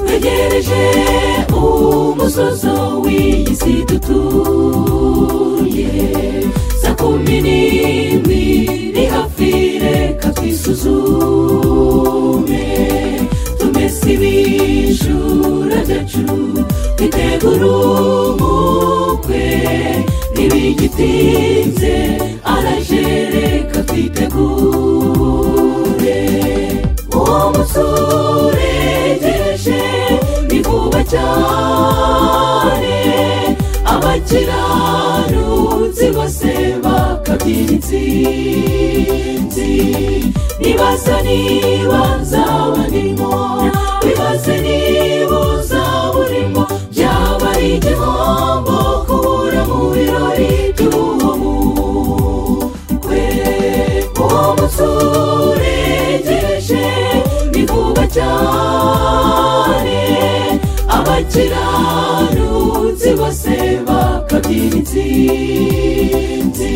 dusezeranije umusozo w'iyi si dutuye saa kumi n'imwe ni hafi reka twisuzume tumese ibijura byacu twitegure umukwe ntibigitinze araje reka twitegure uwo munsi uregereje ni vuba cyane abakiranutsi bose bakabyina intsinzi nibaza niba nzaba ndimo wibaze niba uzaba urimo byaba ari igihombo kubura mu birori by'uwo mukwe uwo munsi uregereje ni vuba cyane abakiranutsi bose bakabyina intsinzi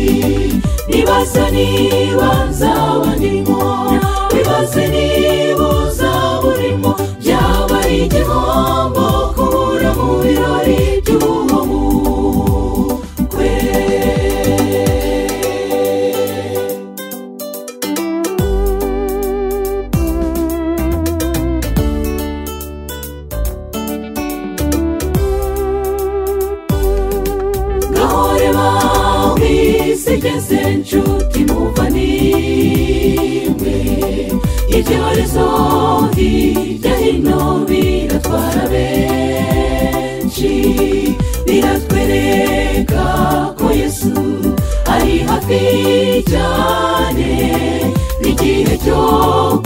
nibaza niba nzaba ndimo wibaze niba uzaba urimo byaba ari igihombo kubura mu birori by'uwo mukwe gahore bawise igeze nshuti numva nimwe ibyorezo hirya hino biratwara benshi biratwereka ko yesu ari hafi cyane n'igihe cyo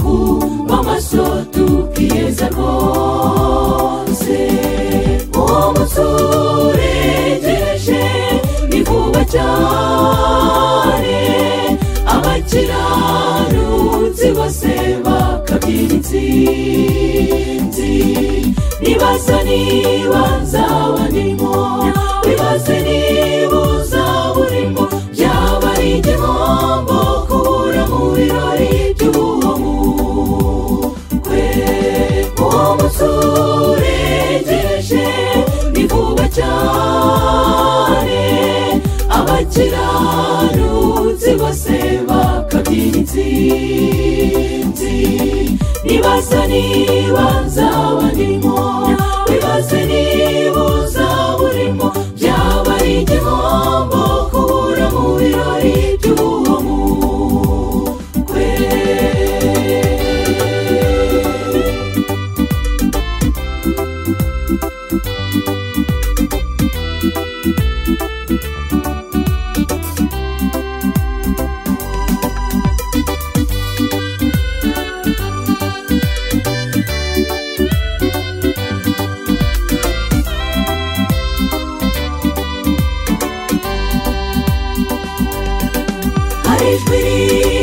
kuba amaso tukiyeza rwose uwo munsi uregereje ni vuba cyane abakiranutsi bose bakabyina intsinzi nibaza niba nzaba ndimo wibaze niba uzaba urimo byaba ari igihombo kubura mu birori by'uwo mukwe uwo munsi uregereje ni vuba cyane abakiranutsi bose bakabyina intsinzi nibaza niba nzaba ndimo wibaze niba uzaba urimo byaba ari igihombo kubura mu birori by'uwo mukwe hari ijwi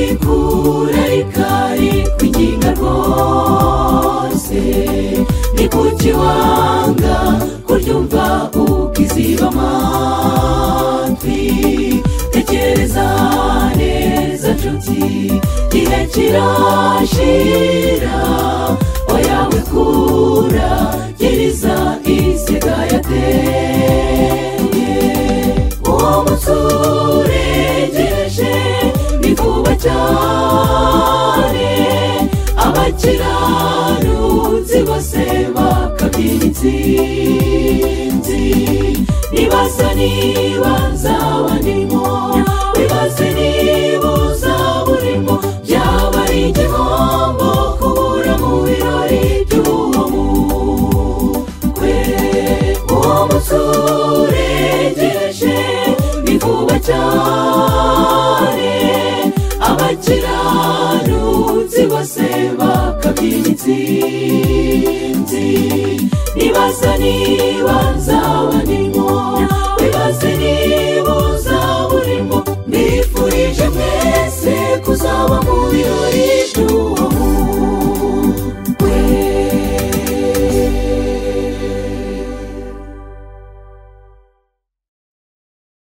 rikura rikari kwinginga rwose ni kuki wanga kuryumva ukiziba amatwi tekereza neza nshuti gihe kirashira oya wikura giriza isiga yateye uwo munsi uregereje ni vuba cyane abakiranutsi bose bakabyina intsinzi nibaza niba nzaba ndimo wibaze niba uzaba urimo byaba ari igihombo kubura mu birori by'uwo mukwe uwo munsi uregereje ni vuba cyane abakiranutsi bose bakabyina intsinzi